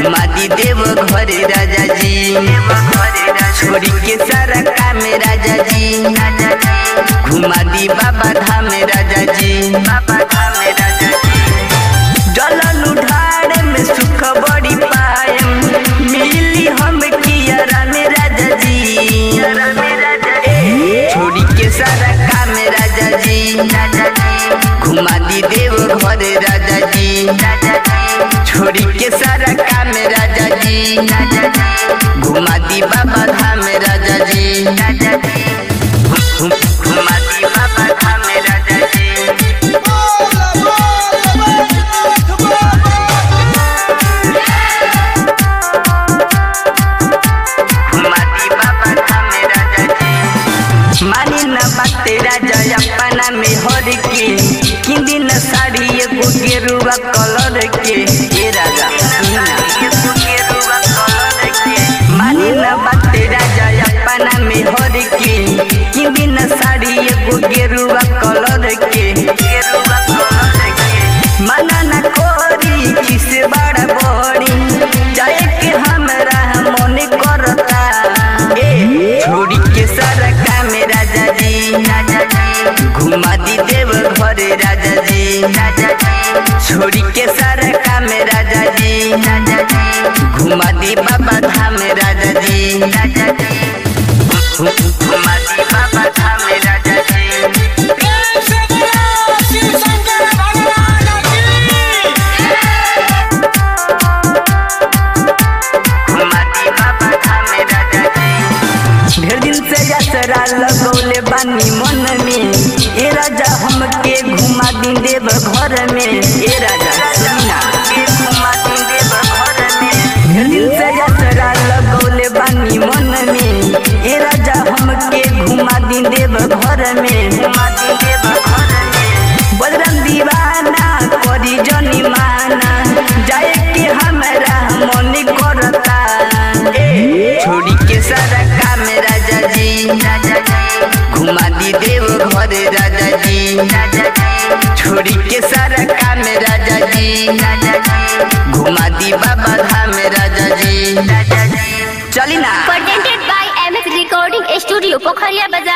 घुमा दी देव घरे राजा जी छोड़ी के सारा काम राजा जी घुमा दी बाबा धाम राजा जी बाबा धाम राजा जी जलन उठाड़े में सुख बड़ी पायम मिली हम किया में राजा जी छोड़ी के सारा काम राजा जी घुमा दी देव घरे राजा जी छोड़ी के सारा काम राजा जी घुमा दी बाबा धाम राजा जी घुम- घुमा दी बाबा धाम राजा जी बोला बोला बैजनाथ बाबा माटी बाबा धाम राजा जी मानी न बाते राजा अपना में हर के किंदी न साड़ी एगो गेरुआ कलर के ए राजा सुना एगो गेरुआ कलर के मानी न बाते राजा अपना में हर के किंदी न साड़ी एगो गेरुआ कलर के गेरुआ कलर के मना न कोरी किस बड़ा बड़ी जाए के हमरा मन करता ए छोड़ी के सारा काम राजा जी घुमा दी देव घरे राजा जी छोड़ी के सारा काम राजा जी घुमा दी बाबा धाम राजा जी घुमा दी बाबा धाम राजा जी कैसे गया शिव शंकर भगवान की घुमाती बाबा धाम राजा जी ढेर दिन से यात्रा लगौले बानी मन में ए राजा हमके घुमा दी देव घर में ए राजा सुना के घुमा दी देव घर में ढेर दिन से यात्रा लगौले बानी मन में ए राजा हमके घुमा दी देव घर में घुमा दी देव घर में बजरंग दीवाना करी जनी माना जाए के हमरा मन करता ए छोड़ी के सारा काम राजा जी घुमा दी देव घरे राजा जी छोड़ी के सारा काम राजा जी घुमा दी बाबा धाम राजा जी चली ना presented by MS Recording Studio, Pokhariya Bazaar.